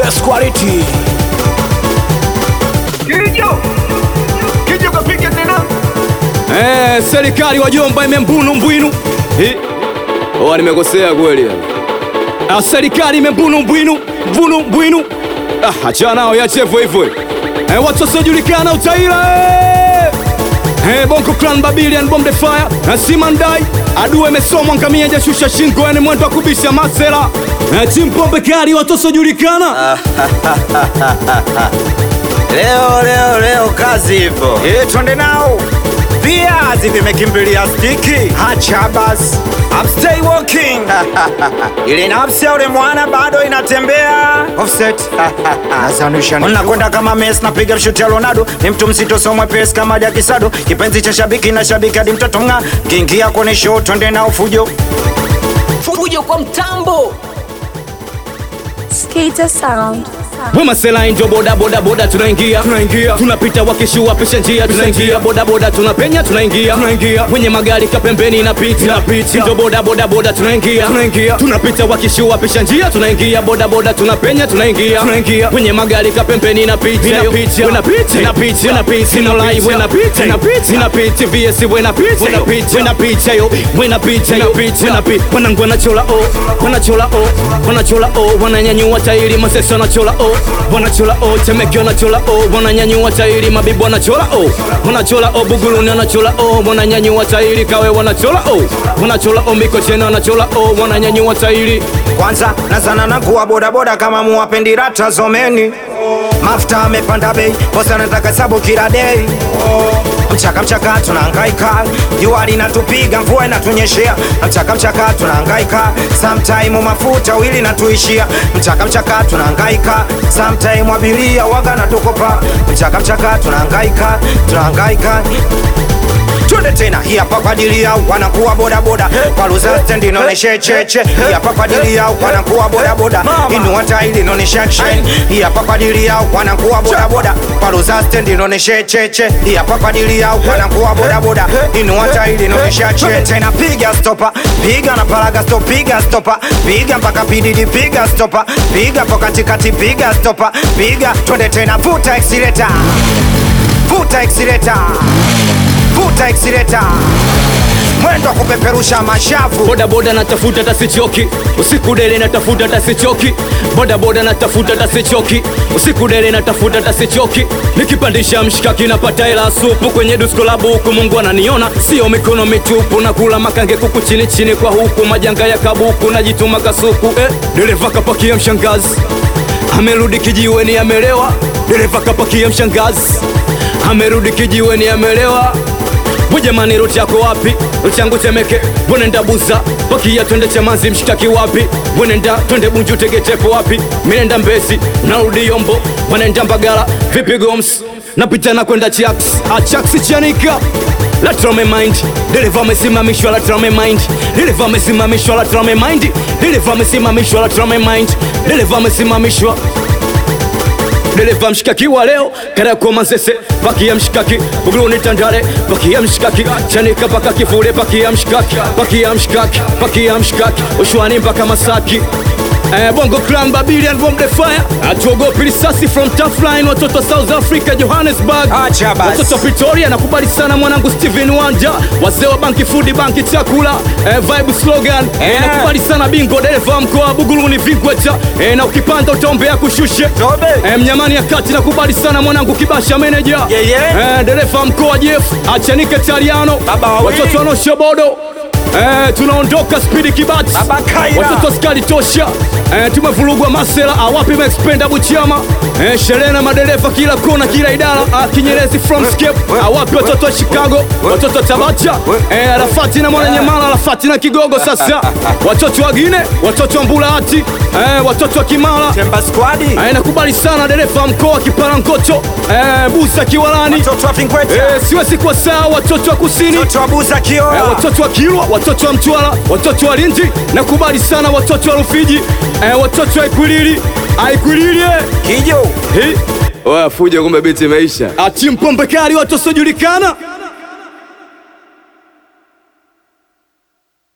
best quality. Kijo Kijo kapika tena Eh, serikali wajomba imembunu mbwinu. Eh. Oh, nimekosea kweli. Ah, serikali imembunu mbwinu, mbunu mbwinu. Ah, achana nao yache hivyo hivyo. Eh, watu wasiojulikana utaira. Eh, Eh, Bongo Clan Babilian Bomb the Fire na Simandai adua imesomwa ngamia jashusha shingo yani mwendo wa kubisha masela eh, Chimpombe kali watu wasiojulikana Leo leo leo kazi ipo Eh, twende nao Viazi vimekimbilia stiki Hacha basi I'm stay walking Ile nafsi ya ule mwana bado inatembea Offset Nazanisha Unakwenda kama Messi napiga mshuti ya Ronaldo Ni mtu mzito so mwepesi kama Jaki Sado Kipenzi cha shabiki na shabiki hadi mtoto nga Kiingia kwenye show twende nao fujo Fujo kwa mtambo. Skater Sound. Wema sela njo boda boda boda tunaingia tunaingia tunapita wakishua pisha njia tunaingia boda boda tunapenya tunaingia tunaingia kwenye magari kapembeni inapita inapita njo boda boda boda tunaingia tunaingia tunapita wakishua pisha njia tunaingia boda boda tunapenya tunaingia tunaingia kwenye magari kapembeni inapita inapita inapita inapita inapita no live inapita inapita inapita vs inapita inapita inapita yo inapita inapita inapita wanangu wanachola oh wanachola oh wanachola oh wananyanyua tairi masesa wanachola oh wanachola oh temeke wanachola oh wananyanyua tairi mabibu wanachola oh wanachola oh buguluni wanachola oh wananyanyua tairi kawe wanachola oh wanachola oh mikocheni wanachola oh wananyanyua tairi Kwanza nazana na kuwa bodaboda kama muwapendi rata zomeni Mafuta amepanda bei, bosa nataka sabu kila day Mchaka mchaka tunahangaika, jua linatupiga, mvua inatunyeshea. Mchaka mchaka tunahangaika, sometime mafuta wili natuishia. Mchaka mchaka tunahangaika, sometime abiria waga natukopa. Mchaka mchaka tunahangaika, tunahangaika twende tena hii hapa kwa ajili yao wanakuwa bodaboda kwa luza stendi inaonesha cheche hii hapa kwa ajili yao wanakuwa bodaboda inua tairi inaonesha action hii hapa kwa ajili yao wanakuwa bodaboda kwa luza stendi inaonesha cheche hii hapa kwa ajili yao wanakuwa bodaboda inua tairi inaonesha cheche tena piga stopa piga na paraga stop piga stopa piga mpaka pididi piga stopa piga hapo katikati piga stopa piga twende tena vuta accelerator vuta accelerator vuta accelerator mwendo wa kupeperusha mashavu boda boda natafuta tasichoki usiku dele natafuta tasichoki boda boda natafuta tasichoki usiku dele natafuta tasichoki nikipandisha mshikaki napata hela supu kwenye dusko la buku mungu ananiona sio mikono mitupu na kula makange kuku chini chini kwa huku majanga ya kabuku najituma kasuku eh, dereva kapakia mshangazi amerudi kijiweni amelewa dereva kapakia mshangazi amerudi kijiweni amelewa Bujamani ruti yako wapi? Ruti yangu Temeke, bwenenda Buza, pakia twende Chamazi, mshitaki wapi? Bwenenda twende Bunju, Tegetepo wapi? Minenda Mbezi, narudi Yombo, wanenda Mbagala, vipi Goms? Napita na kwenda Chax, Achax Chanika la trame mind, dereva amesimamishwa la trame mind, dereva amesimamishwa la trame mind, dereva amesimamishwa la trame mind, dereva amesimamishwa dereva mshikaki wa leo Kariakoo Manzese, pakia mshikaki Buguruni Tandale, pakia mshikaki Chanika paka Kivule, pakia mshikaki pakia mshikaki pakia mshikaki Ushwani mpaka Masaki Eh, Bongo Clan Babilian Bomb the Fire atuogopi risasi from tough line watoto wa South Africa Johannesburg Acha basi. watoto wa Pretoria nakubali sana mwanangu Steven Wanja wazee wa banki food banki chakula eh, vibe slogan eh, Eh. nakubali sana bingo dereva mkoa wa Buguruni Vingweta eh, na ukipanda utaombea kushushe Tobe. Eh, mnyamani ya kati nakubali sana mwanangu kibasha meneja Yeah, yeah. eh, dereva mkoa Jeff achanike Tariano Baba wawili. watoto wanoshobodo eh, tunaondoka spidi kibati Baba Kaira. watoto skali tosha eh, tumevurugwa masela awapi maxpenda buchama eh, sherehe na madereva kila kona kila idara ah, kinyerezi from scape awapi watoto wa Chicago watoto wa Tabata eh, Arafati na Mwananyamala Arafati na Kigogo sasa watoto wa Gine watoto wa Mbulahati eh, watoto wa Kimara Temba squadi Eh, nakubali sana dereva wa mkoa Kiparangoto eh, Busa Kiwalani watoto wa Vingweta eh, siwezi kuwa sawa watoto wa kusini watoto wa Buza eh, Kioa watoto wa Kilwa watoto wa Mtwara watoto wa Lindi nakubali sana watoto wa Rufiji eh, watoto wa Ikwilili Aikwilili eh. Kijo Hi. Oya fuja kumbe biti imeisha ati mpombe kali watu wasiojulikana